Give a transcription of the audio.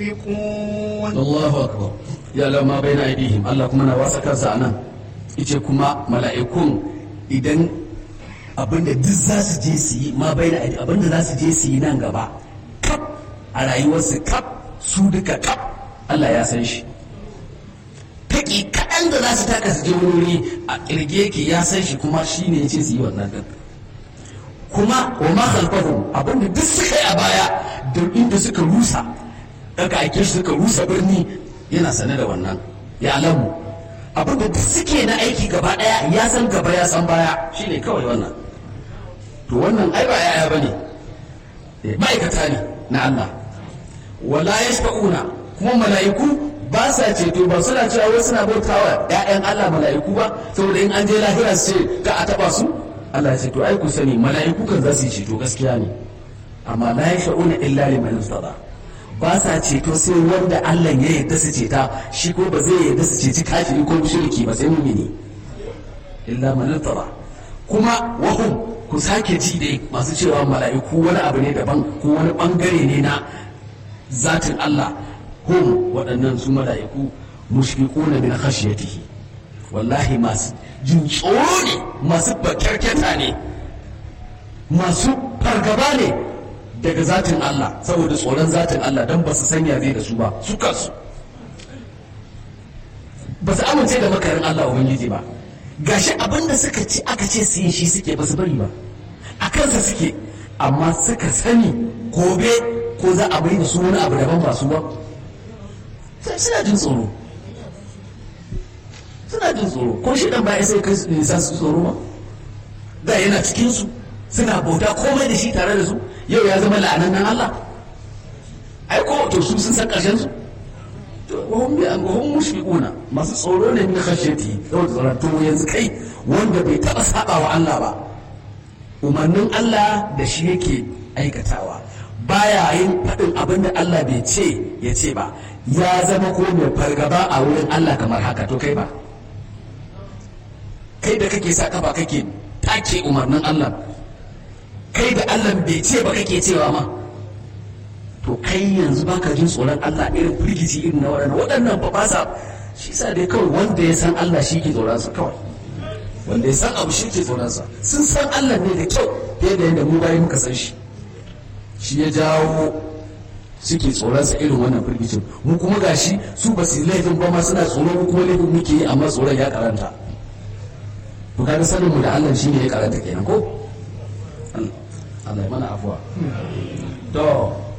يكون Allahu akbar ya lama bai na aidihim Allah kuma na wasa kansa a nan ice kuma mala'ikun idan abinda duk za su je su yi ma bai na aidihim abinda za su je su yi nan gaba kap a rayuwarsu kap su duka kap Allah ya san shi taƙi kaɗan da za su taka su je wani wuri a ƙirge yake ya san shi kuma shi ne ya ce su yi wannan din kuma wa ma khalfahum abinda duk suka yi a baya da inda suka rusa daga ake shi suka rusa birni yana sane da wannan ya alamu abinda duk suke na aiki gaba daya ya san gaba ya san baya shine kawai wannan to wannan ai ba yaya bane Eh, ma'aikata ne na Allah wala yashfa'una kuma mala'iku ba sa ceto ba suna cewa wai suna bautawa ƴaƴan Allah mala'iku ba saboda in an je lahira su ce ka a taba su Allah ya ce to ai ku sani mala'iku kan za su yi ceto gaskiya ne amma la yashfa'una illa liman irtada ba sa ceto sai wanda Allah ya yarda su ceta shi ko ba zai yarda su ceci kafiri ko mushriki ba sai mumini illa man irtada kuma wahum ku sake ji dai masu cewa mala'iku wani abu ne daban ko wani bangare ne na zatin Allah hum waɗannan su mala'iku mushfiquna min khashyatihi wallahi masu jin tsoro ne masu bakyarketa ne masu fargaba ne daga zatin Allah saboda tsoron zatin Allah don ba su sanya zai da su ba su kansu ba su amince da makarin Allah Ubangiji ba gashi abinda suka ci aka ce su yi shi suke ba su bari ba a kansa suke amma suka sani gobe ko za a bai da su wani abu daban ba su ba sai suna jin tsoro suna jin tsoro ko shi dan baya sai kai su nisa su tsoro ba da yana cikin su suna bauta komai da shi tare da su yau ya zama la'anan Allah ai ko to su sun san karshen su to wahum bi an wahum mushfiquna masu tsoro ne min khashyati saboda tsoron to yanzu kai wanda bai taba saba wa Allah ba umarnin Allah da shi yake aikatawa baya yin faɗin abin da Allah bai ce ya ce ba ya zama ko mai fargaba a wurin Allah kamar haka to kai ba kai da kake sa kafa kake take umarnin Allah kai da Allah bai ce ba kake cewa ma to kai yanzu baka jin tsoron Allah irin firgici irin na waɗannan waɗannan ba ba sa shi sa dai kawai wanda ya san Allah shi ke tsoron sa kawai wanda ya san abu shi ke tsoron sa sun san Allah ne da kyau fiye da yadda mu bayi muka san shi shi ya jawo suke tsoron sa irin wannan firgicin mu kuma gashi su ba su laifin ba ma suna tsoro mu kuma laifin muke yi amma tsoron ya karanta to kaga sanin mu da Allah shine ya karanta kenan ko Allah ya mana afuwa to